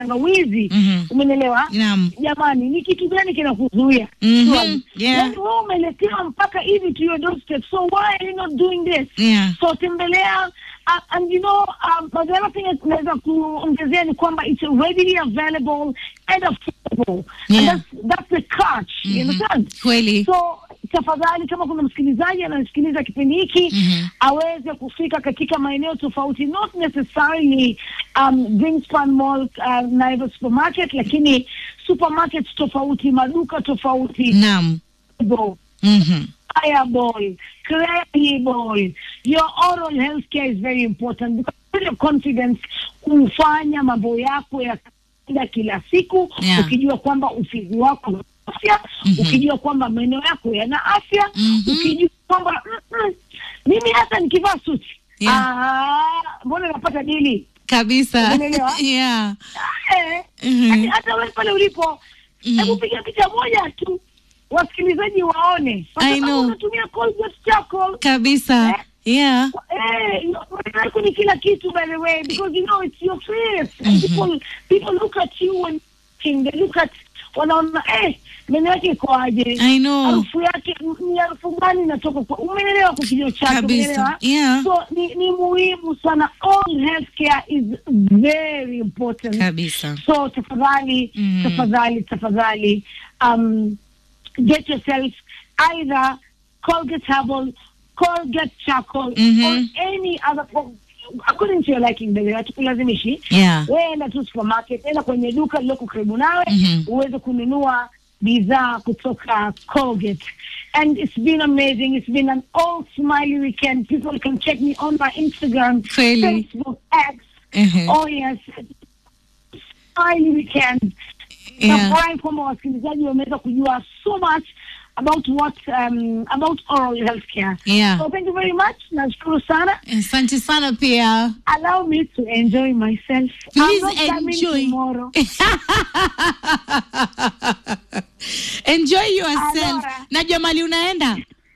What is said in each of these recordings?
tangawizi Mhm. umenielewa Naam. jamani ni kitu gani kinakuzuia Mhm. Surely. Yeah. Yaani wewe umeletewa mpaka hivi to your doorstep so why are you not doing this Yeah. so tembelea uh, and you know um, but the other thing is naweza kuongezea ni kwamba it's readily available and affordable Yeah. and that's, that's the catch you Mhm. understand Kweli. so tafadhali kama kuna msikilizaji anasikiliza kipindi hiki Mhm. aweze kufika katika maeneo tofauti not necessarily um, Greenspan Mall uh, Naivas supermarket lakini supermarkets tofauti maduka tofauti Naam. Mhm. Fireball, Credible. Your oral health care is very important because your confidence kufanya mambo yako ya kawaida kila siku Yeah. ukijua kwamba ufizi wako una afya Mhm. ukijua kwamba meno yako yana afya Mhm. ukijua kwamba mm, mm, mimi hata nikivaa suti Yeah. ah, mbona napata dili Kabisa. Umeelewa? Yeah. Eh, Mhm. hadi hata wewe pale ulipo Mhm. hebu piga picha moja tu wasikilizaji waone Kwa I sababu know. unatumia Colgate charcoal Kabisa. Eh? Yeah. Eh, meno yako ni kila kitu by the way because you know it's your face and people people look at you when they look at wanaona eh meno yake iko aje I know. harufu yake ni harufu gani inatoka kwa umeelewa kwa kinywa chako Kabisa. umeelewa Yeah. so ni, ni muhimu sana all healthcare is very important Kabisa. so tafadhali Mm. tafadhali tafadhali um, get yourself either Colgate Herbal, Colgate Charcoal Mhm. or any other according to your liking by the way hatukulazimishi Yeah. wewe enda tu supermarket enda kwenye duka lililoko karibu nawe Mhm. uweze kununua bidhaa kutoka Colgate and it's been amazing it's been an all smiley weekend people can check me on my Instagram Kweli. Facebook X Mhm. Oh yes, smiley weekend. Yeah. Nafurahi kwamba wasikilizaji wameweza kujua so much about what um, about oral health care. Yeah. So thank you very much. Nashukuru sana. Asante sana pia. Allow me to enjoy myself. Please I'm not coming enjoy. tomorrow. Enjoy yourself. Alora. Najua mali unaenda.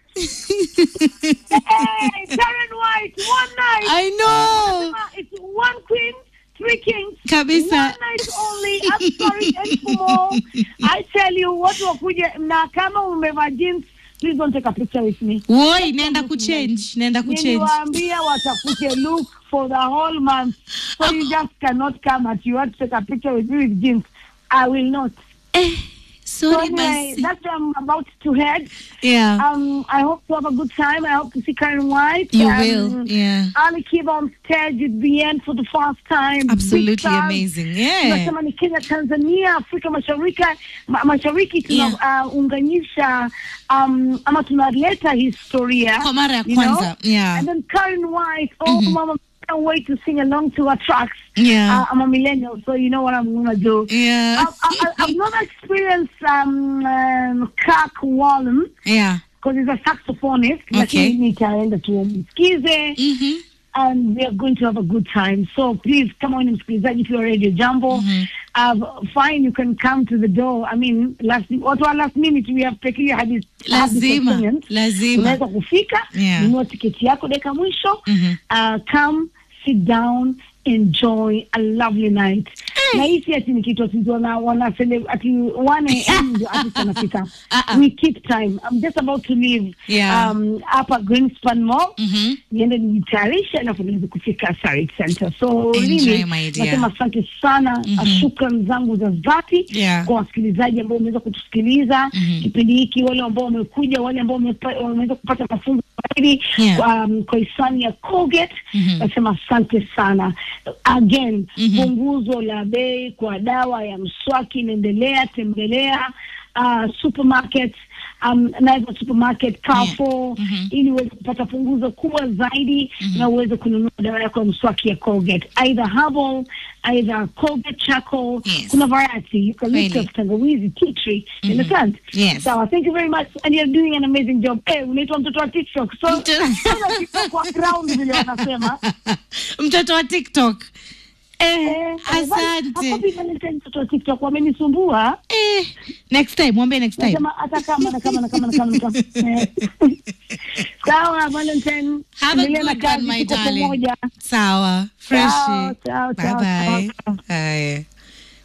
hey, Karen White, one night. I know. Uh, It's one queen, three kings. Kabisa. One night only. I'm sorry, and for more. I tell you, watu wakuje na kama umevaa jeans, please don't take a picture with me. Woi, naenda kuchange. Naenda kuchange. Niliwaambia watafute look for the whole month. So you just cannot come at you want to take a picture with me with jeans. I will not. Eh, So sorry anyway, basi. that's where I'm about to head. Yeah. Um, I hope to have a good time. I hope to see Karen White. You um, will. Yeah. Ali Kiba on stage with BN for the first time. Big Absolutely stars. amazing. Yeah. Tunasema ni Kenya, Tanzania, Afrika Mashariki, ma, Mashariki tunaunganisha um, ama tunaleta historia Kwa mara ya you know? kwanza. Yeah. And then Karen White, oh mama, can't wait to sing along to her tracks. Yeah. Uh, I'm a millennial, so you know what I'm gonna do. Yeah. I've, I, I've never experienced um, um, Kirk Wallen Yeah. because he's a saxophonist. Okay. Lakini nitaenda tumsikize Mhm. and we are going to have a good time. So please come on msikilizaji to your radio jambo. Mhm. Uh, fine, you can come to the door. I mean, last watu wa last minute we have taken your hadith. Lazima. Lazima. Unaweza kufika, Yeah. nunua tiketi yako dakika mwisho. Mhm. Uh, come, sit down, enjoy a lovely night. Na hii si ati ni kitu ati wana wana cele- ati 1 am ndio artist anafika. Uh-uh. We keep time. I'm just about to leave Yeah. um, hapa Greenspan Mall Mhm. niende nijitayarishe alafu niweze kufika Sarit Center. So Enjoy, really, my dear. nasema asante sana Mhm. shukran zangu za dhati Yeah. kwa wasikilizaji ambao wameweza kutusikiliza Mhm. kipindi hiki, wale ambao wamekuja, wale ambao wamepa- wameweza kupata mafunzo zaidi Yeah. kwa, um, kwa hisani ya Colgate. Mhm. Nasema asante sana again. Mhm. Punguzo la bei kwa dawa ya mswaki inaendelea, tembelea uh, supermarket um, Naivas supermarket Carrefour Yeah. Mhm. ili uweze kupata punguzo kubwa zaidi na uweze kununua dawa yako ya mswaki ya Colgate either herbal either Colgate charcoal Yes. kuna variety eucalyptus Kweli. tangawizi tea tree you understand Yes. sawa thank you very much and you're doing an amazing job eh unaitwa mtoto wa TikTok so Mtoto- sasa TikTok kwa ground vile wanasema Mtoto wa TikTok. Eh, eh asante. hapo Valentine mtoto wa TikTok wamenisumbua Eh, next time, mwambie next time. nasema hata kama na kama na kama na kama na kama Eh. sawa Valentine Have a endelea na good one, kazi, my tuko darling. pamoja. Sawa. Fresh. Ciao, ciao, Bye ciao, bye. ciao. Haya.